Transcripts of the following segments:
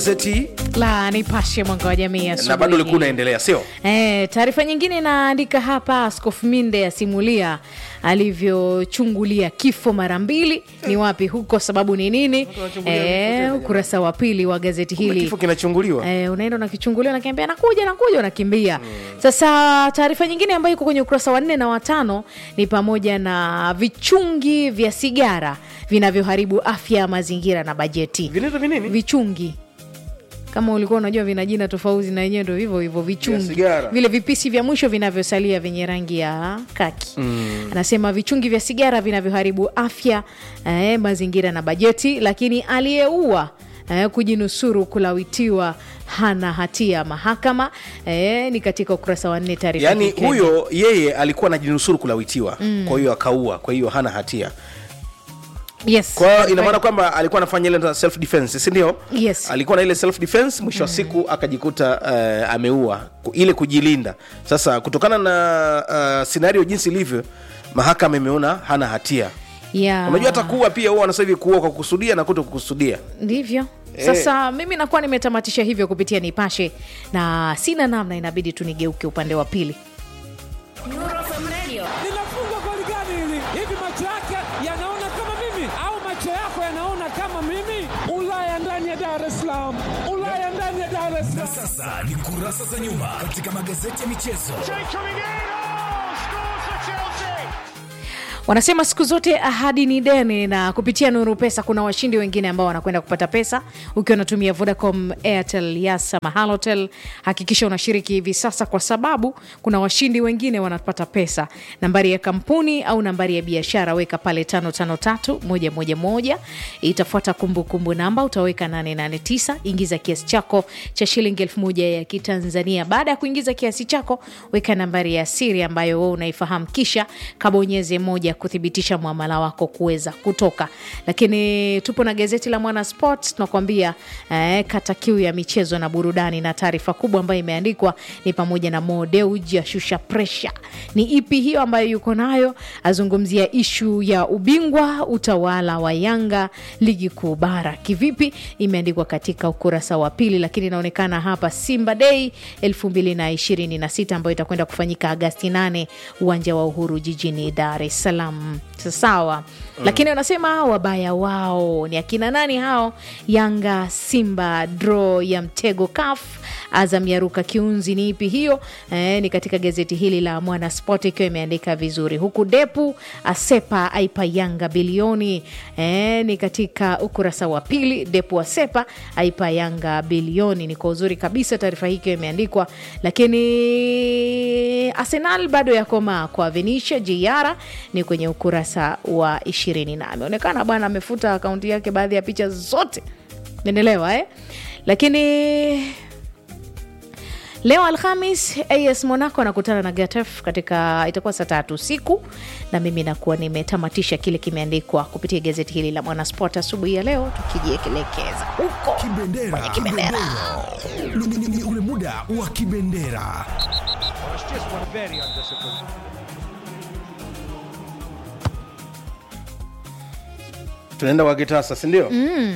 gazeti la Nipashe mwanga wa jamii na asubuhi bado ulikuwa hii. unaendelea sio Eh, taarifa nyingine inaandika hapa, Askofu Minde asimulia alivyochungulia kifo mara mbili. Ni wapi huko, sababu ni nini? wanachungulia Eh, ukurasa wa pili wa gazeti Kumbe hili kifo kinachunguliwa Eh, unaenda unakichungulia unakiambia nakuja nakuja unakimbia sasa taarifa nyingine ambayo iko kwenye ukurasa wa nne na watano ni pamoja na vichungi vya sigara vinavyoharibu afya ya mazingira na bajeti vinaitwa vinini vichungi kama ulikuwa unajua vina jina tofauti na yenyewe ndo hivyo hivyo vichungi sigara. vile vipisi vya mwisho vinavyosalia vyenye rangi ya kaki anasema vichungi vya sigara vinavyoharibu afya eh, mazingira na bajeti lakini aliyeua eh, kujinusuru kulawitiwa hana hatia mahakama eh, ni katika ukurasa wa nne taarifa yaani hii Kenya. huyo yeye alikuwa anajinusuru kulawitiwa kwa hiyo akaua kwa hiyo hana hatia yes. kwa hiyo ina maana kwamba alikuwa anafanya ile self defense si ndio Yes. alikuwa na ile self defense mwisho wa siku akajikuta uh, ameua ku- ile kujilinda sasa kutokana na uh, scenario jinsi ilivyo mahakama imeona hana hatia yeah. unajua hata kuua pia huwa wanasema hivi kuua kwa kukusudia na kuto kukusudia ndivyo Eh. sasa mimi nakuwa nimetamatisha hivyo kupitia nipashe na sina namna inabidi tu nigeuke upande wa pili linafungwa goli gani hili? Hivi macho yake yanaona kama mimi au macho yako yanaona kama mimi? Ulaya ndani ya Dar es Salaam, Ulaya ndani ya Dar es Na Salaam. sasa ni kurasa za nyuma katika magazeti ya michezo. wanasema siku zote ahadi ni deni na kupitia nuru pesa kuna washindi wengine ambao wanakwenda kupata pesa ukiwa unatumia vodacom airtel yasa mahalotel hakikisha unashiriki hivi sasa kwa sababu kuna washindi wengine wanapata pesa nambari ya kampuni au nambari ya biashara weka pale 553111 itafuata kumbukumbu namba utaweka 889 ingiza kiasi chako cha shilingi elfu moja ya kitanzania baada ya kuingiza kiasi chako weka nambari ya siri ambayo wewe unaifahamu kisha kabonyeze moja kuthibitisha mwamala wako kuweza kutoka lakini tupo na gazeti la mwana sport tunakuambia eh, kata kiu ya michezo na burudani na taarifa kubwa ambayo imeandikwa ni pamoja na modeuji ashusha presha ni ipi hiyo ambayo yuko nayo azungumzia ishu ya ubingwa utawala wa yanga ligi kuu bara kivipi imeandikwa katika ukurasa wa pili lakini inaonekana hapa simba dei 226 ambayo itakwenda kufanyika agasti 8 uwanja wa uhuru jijini dar es salaam sawa mm. lakini wanasema wabaya wao ni akina nani hao yanga simba dro ya mtego kaf azam yaruka kiunzi ni ipi hiyo eh, ni katika gazeti hili la mwana sport ikiwa imeandika vizuri huku depu asepa aipa yanga bilioni eh, ni katika ukurasa wa pili depu asepa aipa yanga bilioni ni kwa uzuri kabisa taarifa hii ikiwa imeandikwa lakini arsenal bado yakomaa kwa venisha jiara ni kwenye ukurasa wa ishirini na ameonekana bwana amefuta akaunti yake baadhi ya picha zote naendelewa eh? lakini leo alhamis as monaco anakutana na gatef katika itakuwa saa tatu usiku na mimi nakuwa nimetamatisha kile kimeandikwa kupitia gazeti hili la mwanasport asubuhi ya leo tukijielekeza huko Kibendera, kwenye kibendera Ni- ni- ni- ni ule muda wa kibendera. tunaenda kwa kitasa sindio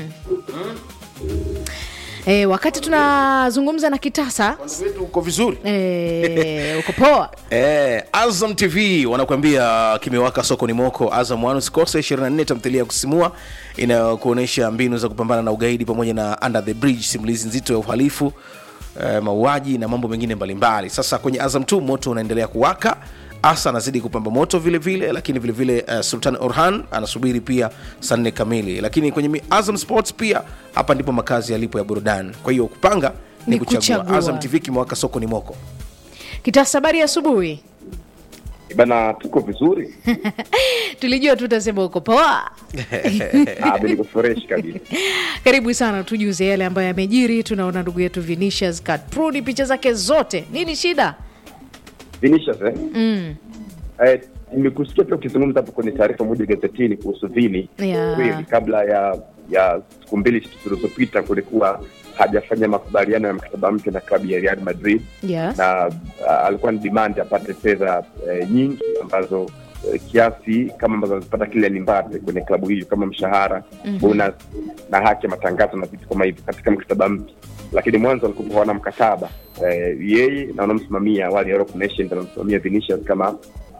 e, wakati tunazungumza na kitasa wetu uko vizuri e, uko poa Eh, Azam TV wanakuambia kimewaka soko ni moko. Azam One usikose 24 tamthilia ya kusimua inayokuonyesha mbinu za kupambana na ugaidi pamoja na Under the Bridge, simulizi nzito ya uhalifu eh, mauaji na mambo mengine mbalimbali. Sasa kwenye Azam 2 moto unaendelea kuwaka Asa anazidi kupamba moto vile vile, lakini vile vile uh, Sultan Orhan anasubiri pia saa nne kamili, lakini kwenye mi- Azam Sports pia hapa ndipo makazi yalipo ya burudani. Kwa hiyo kupanga ni, Ni kuchagua. kuchagua. Azam TV kimewaka soko ni moko. kitasa habari ya asubuhi bana tuko vizuri tulijua tu utasema uko poa Ah, niko fresh kabisa karibu sana tujuze yale ambayo yamejiri tunaona ndugu yetu vinicius katprudi picha zake zote nini shida Vinicius eh? Eh, nimekusikia pia ukizungumza hapo kwenye taarifa moja gazetini kuhusu Vini Yeah. kweli kabla ya ya siku mbili zilizopita kulikuwa hajafanya makubaliano ya mkataba mpya na klabu ya Real Madrid yes. na uh, alikuwa ni demand apate fedha eh, nyingi ambazo eh, kiasi kama ambazo anazipata Kylian Mbappe kwenye klabu hiyo kama mshahara bonus na haki ya matangazo na vitu kama hivyo katika mkataba mpya lakini mwanzo walikuwa hawana mkataba eh, yeye na wanamsimamia wale Europe Nation ndio wanamsimamia Vinicius kama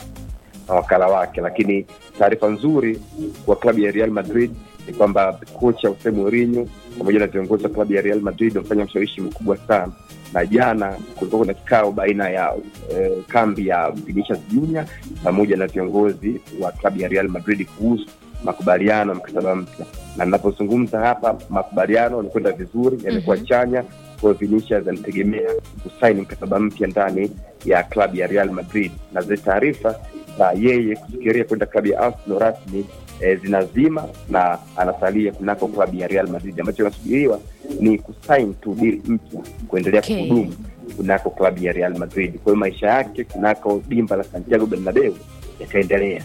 na wakala wake lakini taarifa nzuri kwa klabu ya Real Madrid ni kwamba kocha Jose Mourinho pamoja na viongozi wa klabu ya Real Madrid wamefanya ushawishi mkubwa sana na jana kulikuwa kuna kikao baina ya eh, kambi ya Vinicius Junior pamoja na viongozi wa klabu ya Real Madrid kuhusu makubaliano ya mkataba mpya na ninapozungumza hapa makubaliano yamekwenda vizuri yamekuwa chanya kwa hiyo Vinicius anategemea kusaini mkataba mpya ndani ya klabu ya Real Madrid na zile taarifa za yeye kufikiria kwenda klabu ya Arsenal rasmi e, zinazima na anasalia kunako klabu ya Real Madrid ambacho kinasubiriwa ni kusain tu deal mpya kuendelea Okay. kuhudumu kunako klabu ya Real Madrid. Kwa hiyo maisha yake kunako dimba la Santiago Bernabeu yataendelea.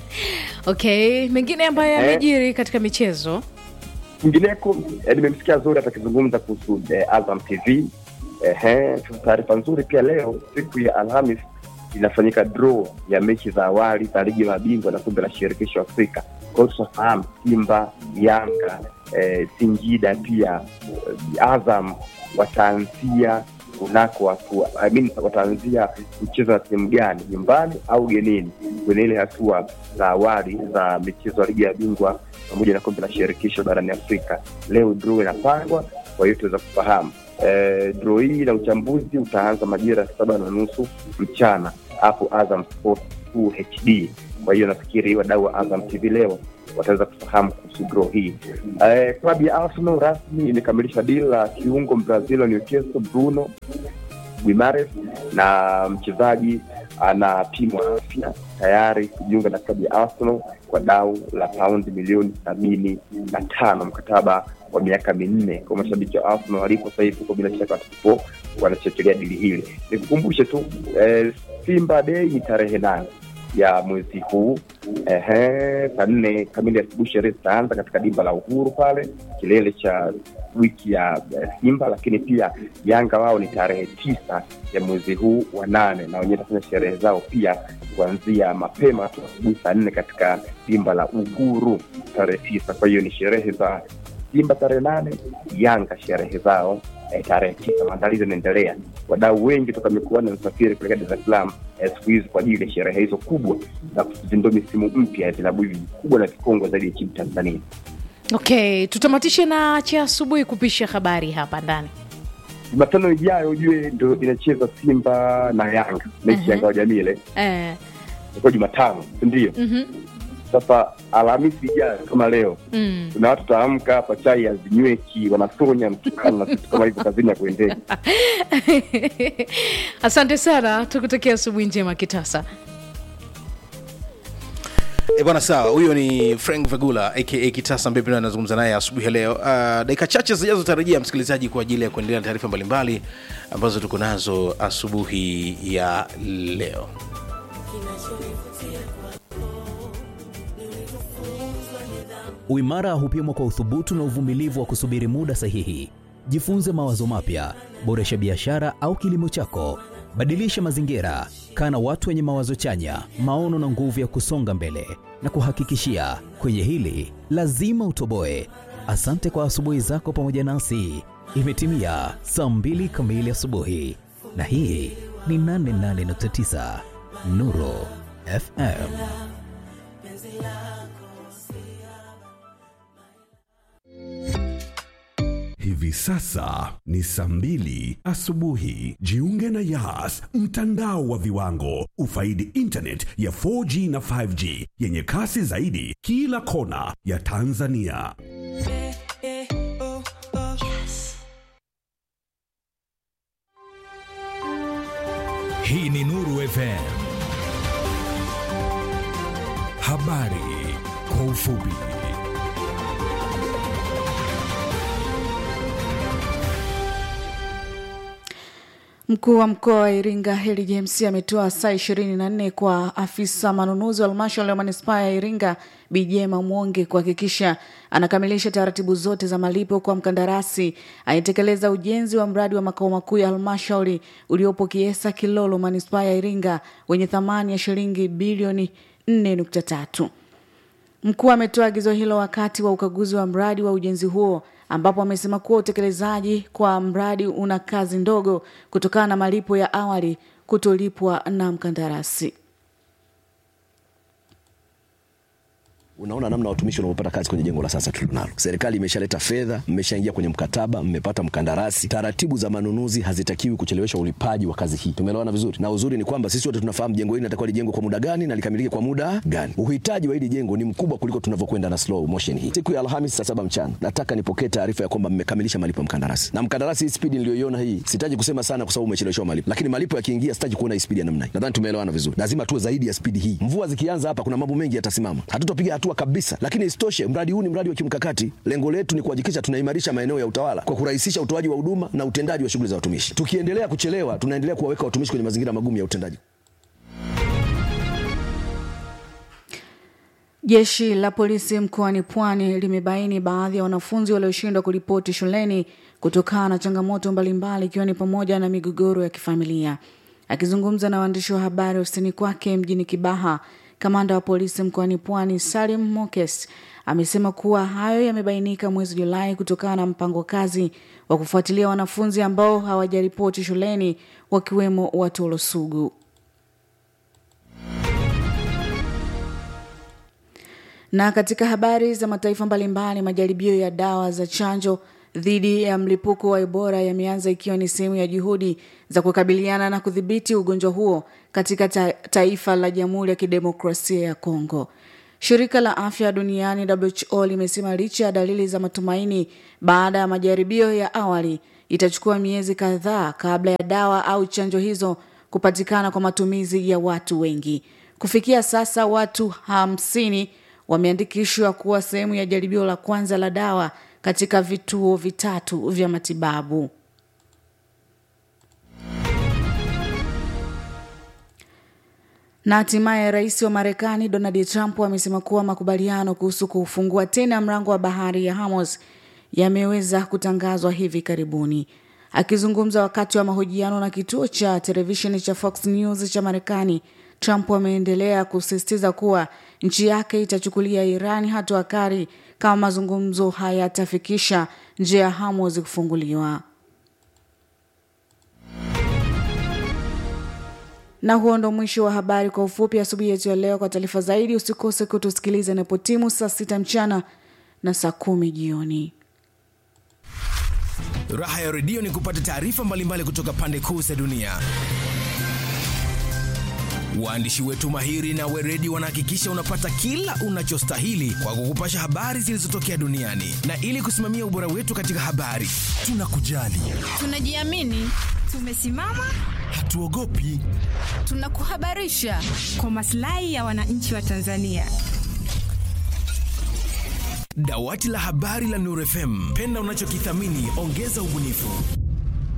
okay mengine ambayo Eh. yamejiri katika michezo Kwingineko eh, nimemsikia Zuri atakizungumza kuhusu eh, Azam TV. Ehe, taarifa nzuri pia leo siku ya Alhamis inafanyika draw ya mechi za awali za ligi ya mabingwa na kombe la shirikisho Afrika. Kwa hiyo tutafahamu Simba, Yanga, eh, Singida pia eh, Azam wataanzia kunako hatua I mean, wataanzia mchezo wa timu gani, nyumbani au genini, kwenye ile hatua za awali za michezo ya ligi ya bingwa pamoja na kombe la shirikisho barani Afrika. Leo draw inapangwa, kwa hiyo tuweza kufahamu eh, draw hii na uchambuzi utaanza majira ya saba na nusu mchana hapo Azam Sports 2 HD. Kwa hiyo nafikiri wadau wa Azam TV leo wataweza kufahamu kuhusu draw hii. Eh, klabu ya Arsenal rasmi imekamilisha deal la kiungo Brazil wa Newcastle Bruno Guimares na mchezaji anapimwa afya tayari kujiunga na klabu ya Arsenal kwa dau la paundi milioni sabini na tano mkataba wa miaka minne kwa mashabiki wa Arsenal walipo sasa hivi huko, bila shaka watakupo wanachekelea dili hili. Nikukumbushe tu eh, Simba Day ni tarehe nane ya mwezi huu ehe, saa nne kamili asubuhi sherehe zitaanza katika dimba la Uhuru pale kilele cha wiki ya eh, Simba, lakini pia Yanga wao ni tarehe tisa ya mwezi huu wa nane, na wenyewe watafanya sherehe zao pia kuanzia mapema tu asubuhi saa nne katika dimba la Uhuru tarehe tisa. Kwa hiyo ni sherehe za Simba tarehe nane, Yanga sherehe zao eh, tarehe tisa. Maandalizi yanaendelea, wadau wengi toka mikoani wanasafiri kuelekea Dar es Salaam eh, siku hizi kwa ajili ya sherehe hizo kubwa za kuzindua misimu mpya ya vilabu hivi vikubwa na vikongwe zaidi nchini Tanzania. okay tutamatishe na cha asubuhi kupisha habari hapa ndani Jumatano ijayo ujue ndo inacheza Simba na Yanga mechi Mhm. ya ngao jamii ile eh, itakuwa Jumatano, si ndio? mhm, Sasa Alhamisi ijayo kama leo mm. kuna watu taamka hapa chai hazinyweki, wanasonya mtukano na vitu kama hivyo kazini ya kuendea. asante sana tukutakia asubuhi njema kitasa E bwana, sawa. Huyo ni Frank Vegula aka Kitasa ambaye pia anazungumza naye asubuhi ya leo. Uh, dakika chache zijazo tarajia msikilizaji kwa ajili ya kuendelea na taarifa mbalimbali ambazo tuko nazo asubuhi ya leo. Uimara hupimwa kwa uthubutu na uvumilivu wa kusubiri muda sahihi. Jifunze mawazo mapya, boresha biashara au kilimo chako, badilisha mazingira, kaa na watu wenye mawazo chanya, maono na nguvu ya kusonga mbele. Na kuhakikishia kwenye hili lazima utoboe. Asante kwa asubuhi zako pamoja nasi. Imetimia saa mbili kamili asubuhi, na hii ni 88.9 Nuru FM. Hivi sasa ni saa mbili asubuhi. Jiunge na Yas, mtandao wa viwango. Ufaidi internet ya 4G na 5G yenye kasi zaidi kila kona ya Tanzania. Hii ni Nuru FM. Habari kwa ufupi. Mkuu wa mkoa wa Iringa Heli James ametoa saa ishirini na nne kwa afisa manunuzi wa halmashauri ya manispaa ya Iringa Bijema Mwonge kuhakikisha anakamilisha taratibu zote za malipo kwa mkandarasi anayetekeleza ujenzi wa mradi wa makao makuu ya halmashauri uliopo Kiesa Kilolo manispaa ya Iringa wenye thamani ya shilingi bilioni 4.3. Mkuu ametoa agizo hilo wakati wa ukaguzi wa mradi wa ujenzi huo ambapo amesema kuwa utekelezaji kwa mradi una kazi ndogo kutokana na malipo ya awali kutolipwa na mkandarasi. Unaona namna watumishi wanavyopata kazi kwenye jengo la sasa tulilonalo. Serikali imeshaleta fedha, mmeshaingia kwenye mkataba, mmepata mkandarasi. Taratibu za manunuzi hazitakiwi kuchelewesha ulipaji wa kazi hii. Tumeelewana vizuri, na uzuri ni kwamba sisi wote tunafahamu jengo hili linatakiwa lijengwe kwa muda gani na likamilike kwa muda gani. Uhitaji wa hili jengo ni mkubwa kuliko tunavyokwenda na slow motion hii. Siku ya Alhamisi saa saba mchana nataka nipokee taarifa ya kwamba mmekamilisha malipo ya mkandarasi, na mkandarasi, hii spidi niliyoiona hii, sitaji kusema sana kwa sababu umecheleweshwa malipo, lakini malipo yakiingia, sitaji kuona hii spidi ya namna hii. Nadhani tumeelewana vizuri, lazima tuwe zaidi ya spidi hii. Mvua zikianza hapa, kuna mambo mengi yatasimama, hatutapiga hatua kabisa, lakini isitoshe mradi huu ni mradi wa kimkakati. Lengo letu ni kuhakikisha tunaimarisha maeneo ya utawala kwa kurahisisha utoaji wa huduma na utendaji wa shughuli za watumishi. Tukiendelea kuchelewa, tunaendelea kuwaweka watumishi kwenye mazingira magumu ya utendaji. Jeshi la polisi mkoani Pwani limebaini baadhi ya wanafunzi walioshindwa kuripoti shuleni kutokana na changamoto mbalimbali ikiwa ni pamoja na migogoro ya kifamilia. Akizungumza na waandishi wa habari ofisini kwake mjini Kibaha, kamanda wa polisi mkoani Pwani Salim Mokes amesema kuwa hayo yamebainika mwezi Julai kutokana na mpango kazi wa kufuatilia wanafunzi ambao hawajaripoti shuleni wakiwemo Watolo Sugu. Na katika habari za mataifa mbalimbali, majaribio ya dawa za chanjo dhidi ya mlipuko wa Ebola yameanza ikiwa ni sehemu ya juhudi za kukabiliana na kudhibiti ugonjwa huo katika ta taifa la Jamhuri ya Kidemokrasia ya Kongo. Shirika la Afya Duniani WHO limesema licha ya dalili za matumaini baada ya majaribio ya awali, itachukua miezi kadhaa kabla ya dawa au chanjo hizo kupatikana kwa matumizi ya watu wengi. Kufikia sasa watu hamsini wameandikishwa kuwa sehemu ya jaribio la kwanza la dawa katika vituo vitatu vya matibabu. Na hatimaye rais wa Marekani Donald Trump amesema kuwa makubaliano kuhusu kufungua tena mlango wa bahari ya Hormuz yameweza kutangazwa hivi karibuni. Akizungumza wakati wa mahojiano na kituo cha televisheni cha Fox News cha Marekani, Trump ameendelea kusisitiza kuwa nchi yake itachukulia Irani hatua kali kama mazungumzo hayatafikisha njia ya Hormuz kufunguliwa. Na huo ndo mwisho wa habari kwa ufupi asubuhi yetu ya leo. Kwa taarifa zaidi, usikose kutusikiliza inapotimu saa sita mchana na saa kumi jioni. Raha ya redio ni kupata taarifa mbalimbali kutoka pande kuu za dunia. Waandishi wetu mahiri na weredi wanahakikisha unapata kila unachostahili kwa kukupasha habari zilizotokea duniani, na ili kusimamia ubora wetu katika habari, tunakujali, tunajiamini, tumesimama, hatuogopi, tunakuhabarisha kwa maslahi ya wananchi wa Tanzania. Dawati la habari la Nuru FM, penda unachokithamini, ongeza ubunifu.